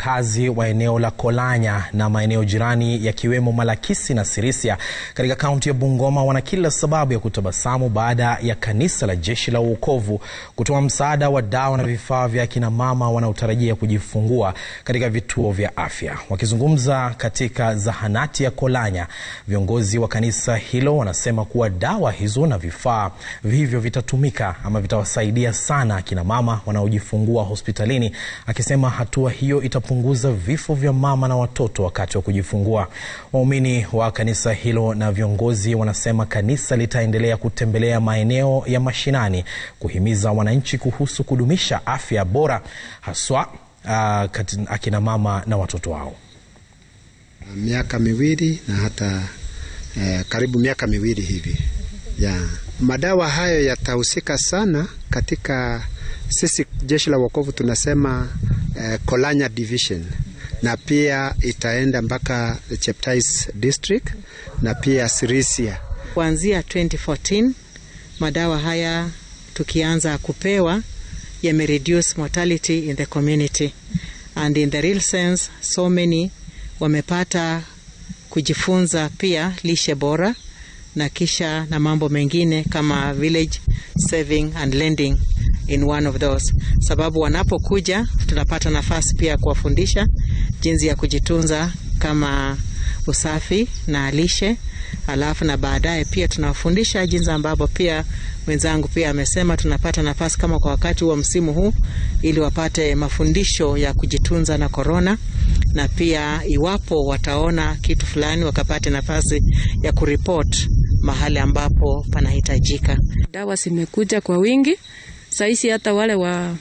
wakazi wa eneo la Kolanya na maeneo jirani yakiwemo Malakisi na Sirisia katika kaunti ya Bungoma wana kila sababu ya kutabasamu baada ya kanisa la Jeshi la Wokovu kutoa msaada wa dawa na vifaa vya akina mama wanaotarajia kujifungua katika vituo vya afya. Wakizungumza katika zahanati ya Kolanya, viongozi wa kanisa hilo wanasema kuwa dawa hizo na vifaa hivyo vitatumika ama vitawasaidia sana akina mama wanaojifungua hospitalini, akisema hatua hiyo itapunguza vifo vya mama na watoto wakati wa kujifungua. Waumini wa kanisa hilo na viongozi wanasema kanisa litaendelea kutembelea maeneo ya mashinani kuhimiza wananchi kuhusu kudumisha afya bora haswa uh, akina mama na watoto wao. Miaka miwili na hata eh, karibu miaka miwili hivi ya madawa hayo yatahusika sana katika sisi jeshi la wokovu tunasema eh, Kolanya division na pia itaenda mpaka Cheptais district na pia Sirisia. Kuanzia 2014 madawa haya tukianza kupewa yame reduce mortality in the community and in the real sense so many wamepata kujifunza pia lishe bora na kisha na mambo mengine kama village saving and lending in one of those, sababu wanapokuja tunapata nafasi pia kuwafundisha jinsi ya kujitunza kama usafi na lishe, alafu na baadaye pia tunawafundisha jinsi ambavyo pia mwenzangu pia amesema tunapata nafasi kama kwa wakati wa msimu huu, ili wapate mafundisho ya kujitunza na korona, na pia iwapo wataona kitu fulani wakapate nafasi ya kuripoti mahali ambapo panahitajika. Dawa zimekuja kwa wingi saisi, hata wale wa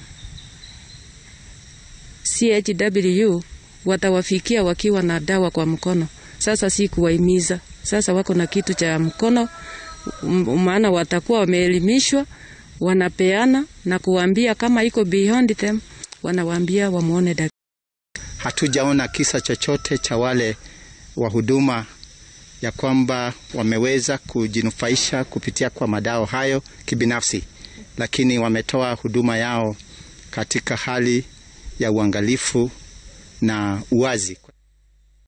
CHW watawafikia wakiwa na dawa kwa mkono. Sasa si kuwahimiza, sasa wako na kitu cha mkono, maana watakuwa wameelimishwa, wanapeana na kuwambia kama iko beyond them, wanawaambia wamwone daktari. Hatujaona kisa chochote cha wale wahuduma ya kwamba wameweza kujinufaisha kupitia kwa madawa hayo kibinafsi, lakini wametoa huduma yao katika hali ya uangalifu na uwazi.